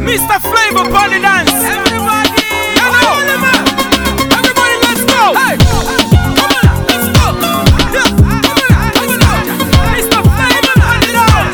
Mr. Flavor Bunny Dance. Everybody, everybody, let's go. Hey, come on, let's go. Yeah, come on, let's go. Mr. Flavor Bunny Dance.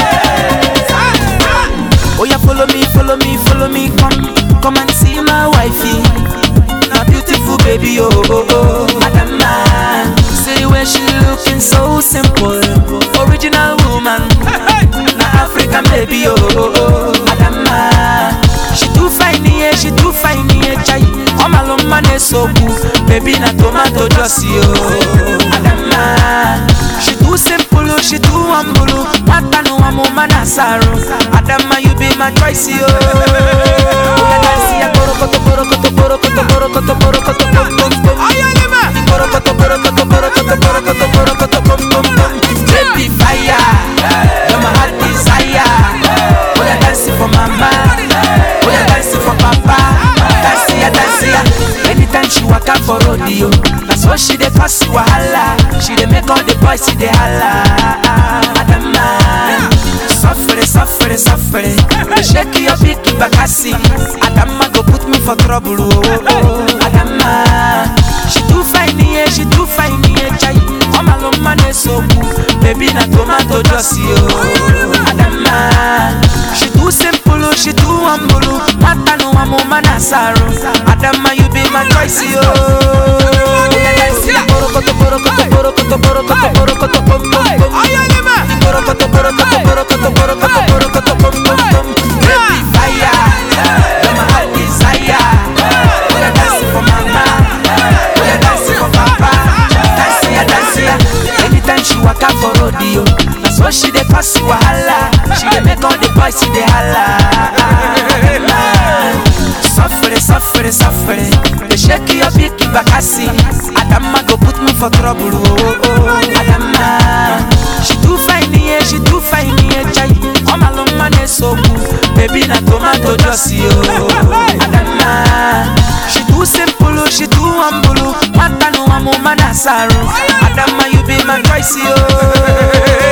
Oh yeah, follow me, follow me, follow me, come, come and see my wifey. My beautiful baby, oh oh oh, Adama. See where she looking so simple, original woman. Na African baby, oh oh oh, Adama. She too fine, yeah, she too fine, yeah, chai. Oh my love, man, is so cool. Baby, na tomato juicy, oh, Adama. She too simple, oh, she too humble, oh. Mata no amo manasaro. Adama, you be my choice, oh. Oya dance, ya, borokoto, borokoto, borokoto, borokoto, borokoto, bom, bom, bom. Borokoto, borokoto, borokoto, borokoto, borokoto, bom, bom, bom. Baby fire, you're my heart desire. Oya dance for mama, oya dance for papa. Dance ya, dance ya. Anytime she waka for rodeo, that's what she dey cause wahala. She dey make all the boys see dey holla. Adama, suffere, suffere, suffere. Shake your big bakasi. Adama go put me for trouble. Oh, oh, oh. Adama, she too fine, yeah, she too fine, yeah, chai. Oh my love, man, is so cool. Baby, na tomato juicy, oh. Adama, she too simple, oh, she too humble. oh. Mata no amo manasaro. Adama, you be my choice, oh. Borokoto, borokoto, borokoto, borokoto, borokoto, bom, bom, bom. Borokoto, borokoto, borokoto, borokoto, borokoto, bom, bom, bom. Baby fire, you're my heart desire. Oya dance for mama, oya dance for papa. Dance ya, dance ya. Anytime she waka for rodeo, that's what she dey cause wahala. She dey make all the boys see dey holla. Suffere, suffere, suffere. They shake your big bakasi. Adama go put me for trouble. Oh, oh. Adama, she too fine, yeah, she too fine, yeah, chai. Oh my long man is so cool. Baby, na tomato juicy, oh. Adama, she too simple, oh, she too humble. oh. Mata no amo manasaro. Adama, you be my choice, oh.